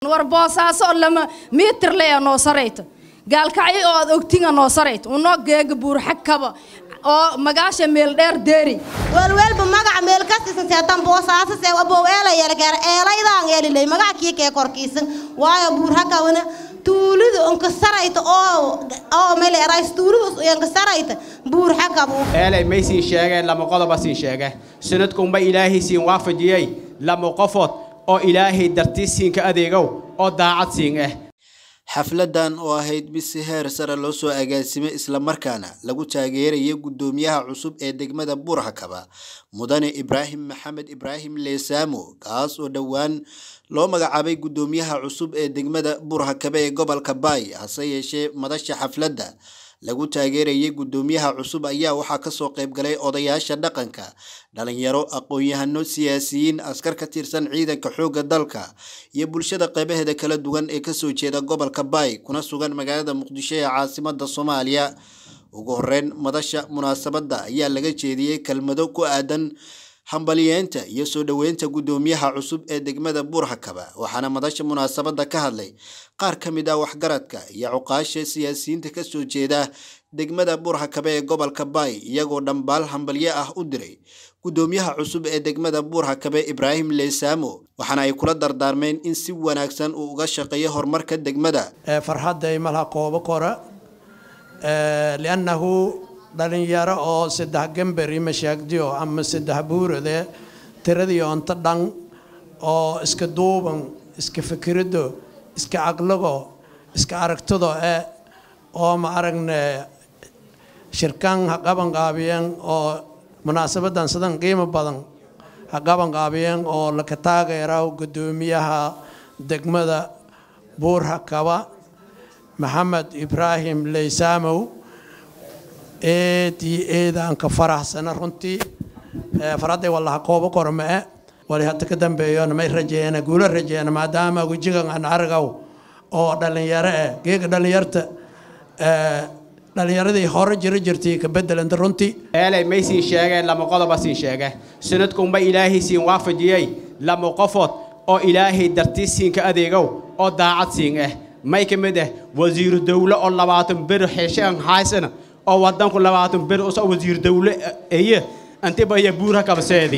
war boosaaso lama mitir leya noo sarayta gaalkacyo oo aad ogtinga noo sarayta unoo geega buurxakaba oo magaasha meel dheer deeri welwelba magaca meel kastiisan seetan boosaaso see abow eela yeelkeer eelaydaan eelilay magaca kii kee korkiisan waayo buurhakawana tuulidu onka sarayta oo oo meel erays tuulidu onka sarayta buurxakabu eelay may siin sheegeen lama qodoba siin sheege sanadkunba ilaahay siin waafajiyey lama qofood oo ilaahay dartiis siinka adeegow oo daacad siin ah xafladan oo ahayd mid si heer sare loo soo agaasimay islamarkaana lagu taageerayay guddoomiyaha cusub ee degmada buurhakaba mudane ibraahim maxamed ibraahim leesaamo kaas oo dhowaan loo magacaabay guddoomiyaha cusub ee degmada buurhakaba ee gobolka baay hase yeeshee madasha xafladda lagu taageerayay guddoomiyaha cusub ayaa waxaa kasoo qayb galay odayaasha dhaqanka dhalinyaro aqoon-yahano siyaasiyiin askar ka tirsan ciidanka xoogga dalka iyo bulshada qeybaheeda kala duwan ee kasoo jeeda gobolka baay kuna sugan magaalada muqdisho ee caasimada soomaaliya ugu horeyn madasha munaasabadda ayaa laga jeediyey kelmado ku aadan hambaliyeenta iyo soo dhoweynta guddoomiyaha cusub ee degmada buurhakaba waxaana madasha munaasabadda ka hadlay qaar ka mid ah waxgaradka iyo cuqaasha siyaasiyiinta kasoo jeeda degmada buurhakaba ee gobolka baay iyagoo dhambaal hambalyo ah u diray guddoomiyaha cusub ee degmada buurhakabe ibraahim leesaamo waxaana ay kula dardaarmeen in si wanaagsan uu uga shaqeeyo horumarka degmada farxadday malaha qoobo kora liannahu dhalinyaro oo saddex gamberi mashaagdiyo ama saddex buurade tiradii onto dhan oo iska duuban iska fikirado iska caqligo iska aragtido e oo ma aragne shirkan ha qabanqaabiyeen oo munaasabadan sidan qiimo badan ha qabanqaabiyeen oo laka taageera guddoomiyaha degmada buurhakaba maxamed ibraahim leysaamow eed iyo eedaan ka faraxsana runtii farxadday wallaha koobo kormee wali hadda ka dambeeyona may rajeeyana guula rajeeyana maadaama wejigan aan aragaw oo dhalinyaro eh geega dhalinyarta dhalinyaradii hore jira jirtay ka bedelanta runtii eelay may siin sheegeen lama qodoba siin sheege sanadkunba ilaahay siin waafajiyey lama qofood oo ilaahay dartiis siinka adeegow oo daacad siin ah may ka mid ah wasiiru dowle oo labaatan beri xeeshaan haysana oo wadanku labaatan beri usa wasiir dowle eye antibaya buura kabseedi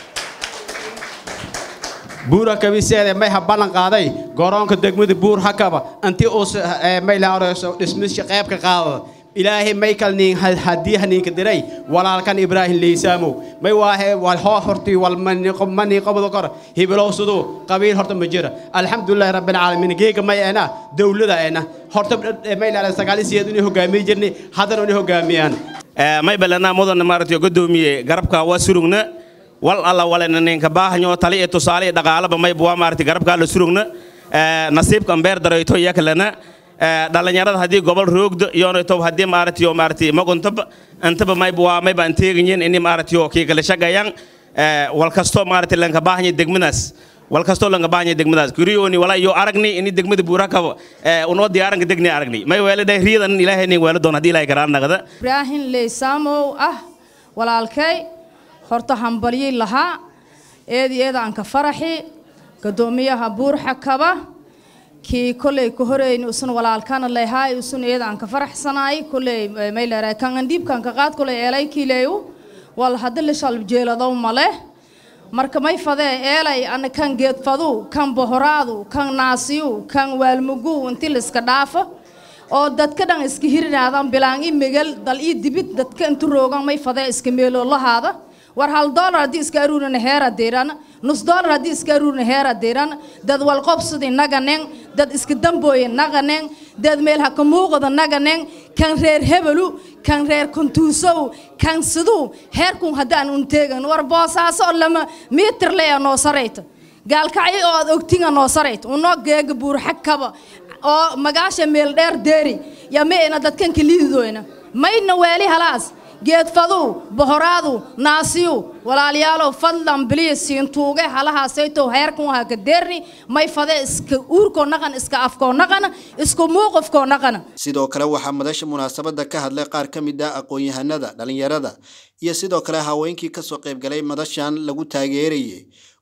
buura kabiseede may ha ballan qaaday garoonka degmada buur hakaba anti us may laareyso dhismisha qeybka qaadada ilaahay may kalniin haddii haniinka diray walaalkan ibraahim leysaamow may waahe wal hoo hortii wal manii qabado kor hibilow siduu qabiil horta ma jira alxamdulilahi rabbilcaalamiin geega may ena dowlada ena horta may laala sagaalisiyeed inay hogaamiye jirni haddana inay hogaamiyaan may balanaa mudan maaragtay gudoomiye garabka waa surugna wal alla walena ninka baahanyo tali iyo tusaale iyo dhaqaalaba may buwa maaragtay garabka la surugna nasiibka ambeer darayto iyakalana dhalinyarada haddii gobol roogdo iyonayto haddii maaragtay yo maaragtay maguntaba antaba may buwa may baan teeganyin ini maaragtay yo kii kala shaqayaan wal kasto maaragtay lanka baahanya degmadaas wal kastoo lanka baahanya degmadaas kuriyoni wala iyo aragni ini degmada buurakaba unoo diyaaranka degni aragni may weeladay riidan ilaahay nin weela doon haddii ilaahay karaan naqda ibraahim leysaamow ah walaalkay horta hambalyay lahaa eedi eedaan ka faraxi guddoomiyaha buurxakaba kii kolley ka horeyn usun walaalkana leehaay usun eedaan ka faraxsanaay kolley may leeray kan andhiibkan ka qaad kolley eelay kiileeyu wal haddi la shalb jeeladow male marka may fadee eelay ana kan geedfadu kan bohoraadu kan naasiyu kan waalmugu inti liska dhaafo oo dadka dhan iska hirinaadaan bilaan i megal dal ii dibid dadka intu roogan may fadee iska meeloo lahaada war hal doolar haddii iska aruurina heera deeran nus doolar haddii iska aruurina heera deeran dad walqobsudi naganen dad iska dambooye naganen dad meel haka muuqada naganen kan reer hebelu kan reer kuntuusow kan siduu heerkun haddaan un teegan war boosaaso lama mitir leya noo sarayta gaalkacyo oo aad ogtinga noo sarayta unoo geega buurxakaba oo magaasha meel dheer deeri ya meena dadkan kaliidoyna mayna weeli halaas geedfadu bohoraadu naasiyu walaalayaalow fadlan biliya siintuuge halahaasaytow heerkan waha ka deerni may fade iska uurkoo naqan iska afkoo naqana isku muuqafkoo naqana sidoo kale waxaa madasha munaasabadda ka hadlay qaar ka mid ah aqoon-yahanada dhalinyarada iyo sidoo kale haweenkii kasoo qaybgalay madashan lagu taageerayay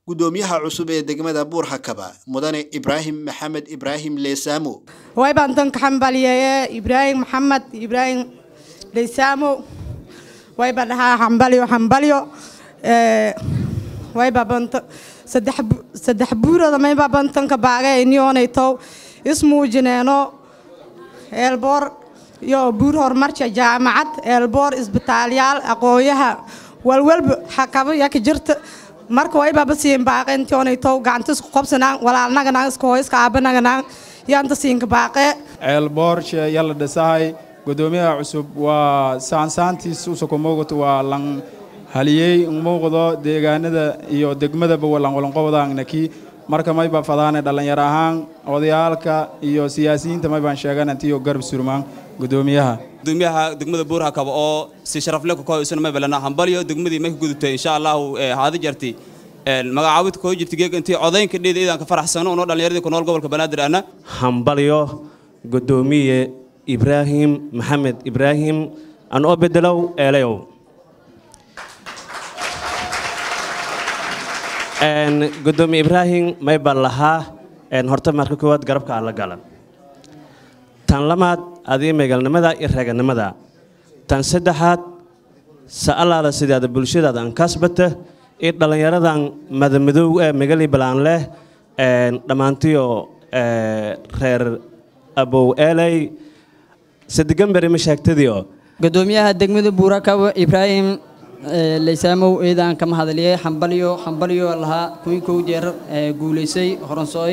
gudoomiyaha cusub ee degmada buurhakaba mudane ibraahim maxamed ibraahim leesaamo way baan danka xambaliyeeye ibraahim maxamed ibraahim leysaamo way baa dhahaa xambalyo xambalyo way baa banta saddex saddex buurada may baa bantanka baage inioonay tow ismuujineeno eelboor iyo buur horumarka jaamacad eelboor isbitaalyaal aqoonyaha walwalba xakabo yaka jirta marka way baaba siin baaqe intionay tow gacanta isku qabsanaan walaalnaganaan iska hooyska aabanaganaan yaanta siinka baaqe ceelboorshe yalla dhisahay gudoomiyaha cusub waa saansaantiis usoko muuqato waa lan haliyey muuqdo deegaanada iyo degmadaba walan walanqobdaangnaki marka may baa fadaane dhallinyaro ahaan odayaalka iyo siyaasiyiinta may baan sheegan antiyo garab surmaan gudoomiyaha gudoomiyaha degmada buurhakaba oo si sharafle ku kohaysana may balana hambalyo degmadii may ka gudubtay insha allahu haadi jarti magacaawid koo jirta geeg intii codaynka dheeda idaan ka faraxsano unoo dhallinyaradii ku nool gobolka banaadir ana hambalyo gudoomiye ibraahim maxamed ibraahim an oo bedelow eelayow gudoomiye ibraahim may baan lahaa horta marka koowaad garabka alla galan tan lamaad adii meegalnimada iyo reeganimada tan saddexaad sa'alaada sidaada bulshadaada aan kasbata iyo dhallinyaradan madamadow ee megali balaan leh dhammaantiyo reer abow eeley sadigamberi ma sheegtadiyo gudoomiyaha degmada buurakabo ibraahim leysaamow eedaan kama hadliyay xambalyo xambalyo lahaa kuwii kow jeer guulaysay horansooy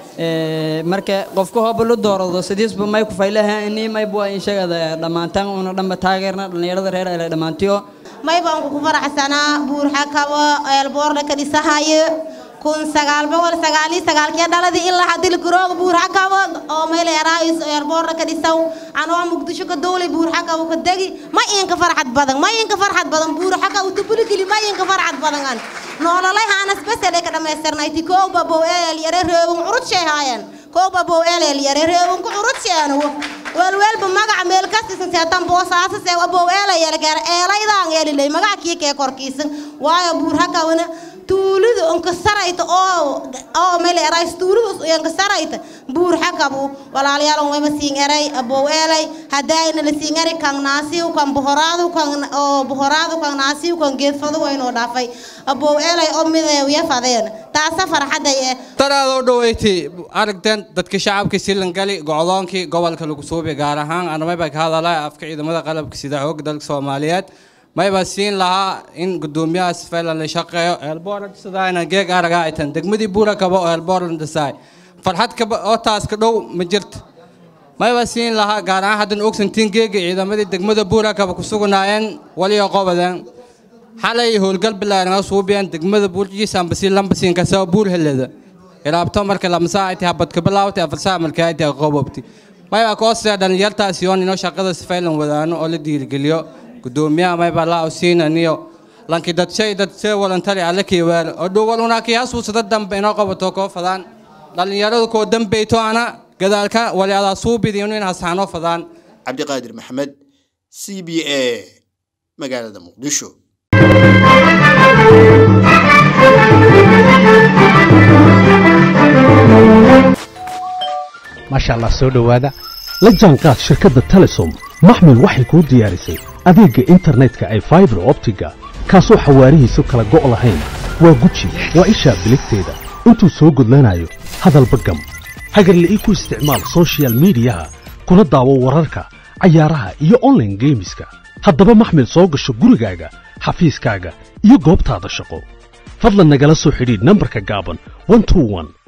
marka qofka hooba la doorado sidiisba may ku faylaha ini mayba waa inshagada dhammaantaan una dhanba taageerna dhallinyarada reer ele dhammaantiyo may baan ku faraxsanaa buurxakabo eelboorna ka dhisahayo kun sagaal boqol sagaaliyo sagaalkii dhaladii ilaa hadil garooga buurxakabo oo meel eraayis eerboorna ka dhisaw anoo muqdisho ka dowlay buurxakabo ka degi ma inka farxad badan ma inka farxad badan buurxakabo tubuligili ma inka farxad badan an noololay haanas besele ka dhamaystirnayti kooba bow eel yare reebun curud sheehaayan kooba bow eel yare reebun ku curud sheeno welwelba magaca meel kastisan seetan boosaaso see bow eela yare gaar eelaydaan eelilay magaca kii kee korkiisan waayo buurxakabona tuulida onka sarayta oo oo meel erays tuulida onka sarayta buur xakabu walaalayaal wayma siin eray abow eelay hadayna la siin eray kan naasiw kan bohoraadu kan oo bohoraadu kan naasiw kan geedfadu waynoo dhaafay abow eelay oo mideew ya fadeen taasa farxaday eh taraadoo dhaweyti aragteen dadka shacabka silangali gocdoonkii gobolka lagu suubay gaar ahaan anamayba ka hadalaa afka ciidamada qalabka sida xoog dalka soomaaliyeed mayba siin lahaa in gudoomiyahaas faylan la shaqeeyo eelboorsidaana geeg araga ay tan degmadii buura kaba oo eelboorlan dhisaay farxad kaba oo taas ka dhow ma jirta mayba siin lahaa gaar ahaan haddan ogsantiin geega ciidamadii degmada buura kaba ku sugnaayeen waliyo qobadeen xalay howlgal bilaaranga suubiyeen degmada buurjiis ambasi lambasiin kasoo buur helada ilaabto marka lamsaa ay tahay habadka bilaawtay afarsaa marka ay tahay qobobti mayba koosee dhalinyartaas yoon inoo shaqada sifaylan wadaano oo la dhiirigeliyo gudoomiyaha mayba laa siinaniyo lanki dadshay dadshay walantari alle kiiwaal oo dhowal unaaki hasuusada dambe inoo qabato koo fadaan dhalinyaradu koo dambeyto ana gadaalka wali adaa suubidiinu in hasaanoo fadaan cabdiqaadir maxamed c b a magaalada muqdisho maasha allah soo dhowaada la jaanqaad shirkadda telesom maxmil waxay kuu diyaarisay adeegga internetka ay faibar optiga kaasoo xawaarihiisu kala go' lahayn waa guji waa ishaa biligteeda intuu soo gudlanayo hadalba gam hagarle ii ku isticmaal sochial midiyaha kuna daawo wararka cayaaraha iyo onlaine geemiska haddaba maxmil soo gasho gurigaaga xafiiskaaga iyo goobtaada shaqo fadlan nagala soo xidhiidh nambarka gaaban